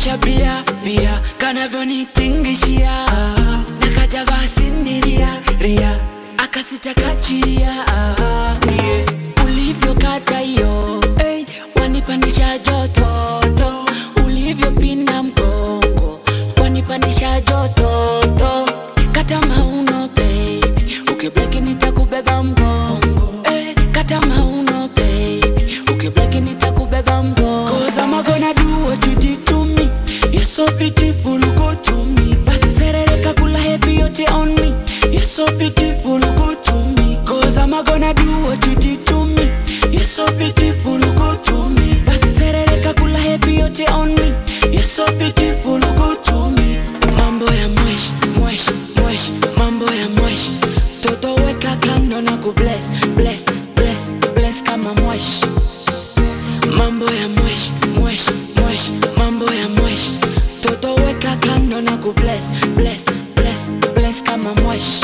cha bia bia kanavyonitingishia na kajavaa sindiria ria akasita kachiria yeah. ulivyokata hiyo hey, wanipandisha jototo ulivyopinda mgongo wanipandisha jototo kata mauno baby ukibleki nitakubeba mgongo hey, kata mauno baby ukibleki nitakubeba mgongo Cause I'm gonna do what you did to me You're so beautiful, go to me Basi serereka kula happy yote on me You're so beautiful, go to me Cause I'm gonna do what you did to me You're so beautiful, go to me Basi serereka kula happy yote on me You're so beautiful, go to me Mambo ya mwesh, mwesh, mwesh Mambo ya mwesh Toto weka kando na kubless, bless, bless, bless kama mwesh mambo ya mwesh mwesh mwesh mambo ya mwesh toto weka kando na kubless bless bless bless kama mwesh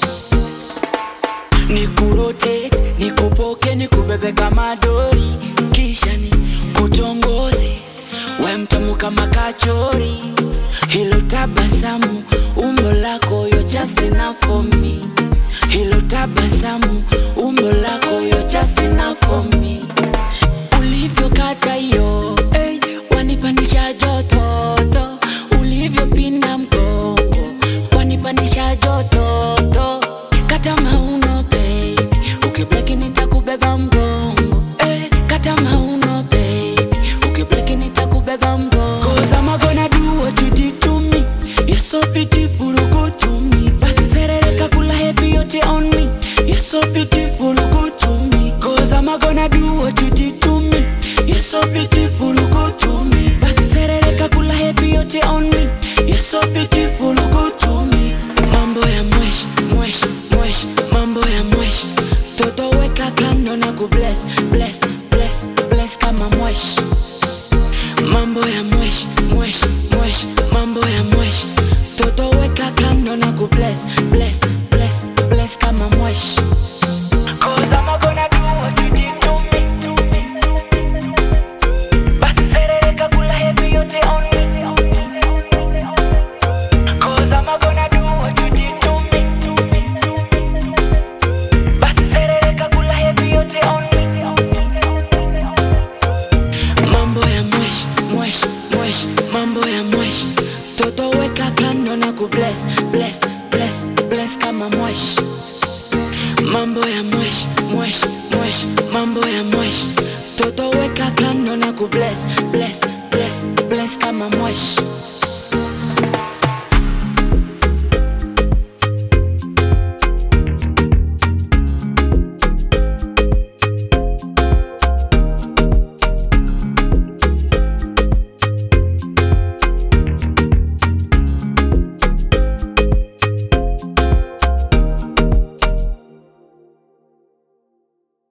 nikurotate nikupoke nikubebe kama dori kisha ni kutongoze we mtamu kama kachori hilo tabasamu umbo lako yo just enough for me hilo tabasamu umbo lako yo just enough for me ulivyokata hiyo hey, wanipandisha jototo ulivyopinda mgongo wanipandisha jototo kata mauno baby ukibleki nitakubeba mgongo hey, kata mauno baby ukibleki nitakubeba mgongo Cause I'm gonna do what you did to me You're so beautiful, go to me Basi serereka kula happy yote on me You're so beautiful, go to me Cause I'm gonna do what you did to me You're so beautiful, go to me Basi serereka kula happy yote on me You're so beautiful, go to me Mambo ya mwesh, mwesh, mwesh Mambo ya mwesh Toto weka kando na kubless, bless, bless, bless kama mwesh mambo ya mwesh mwesh mwesh mambo ya mwesh toto weka kando na kubless bless bless bless kama mwesh Cause I'm gonna do what you did to me. Basi serereka kula happy yote on me. Cause I'm gonna do what you did to me. Basi serereka kula happy yote on me. mambo ya mwesh mwesh mwesh mambo ya mwesh toto weka kando na kubless bless bless bless kama mwesh mambo ya mwesh mwesh mwesh mambo ya mwesh toto weka kando na kubless bless bless bless kama mwesh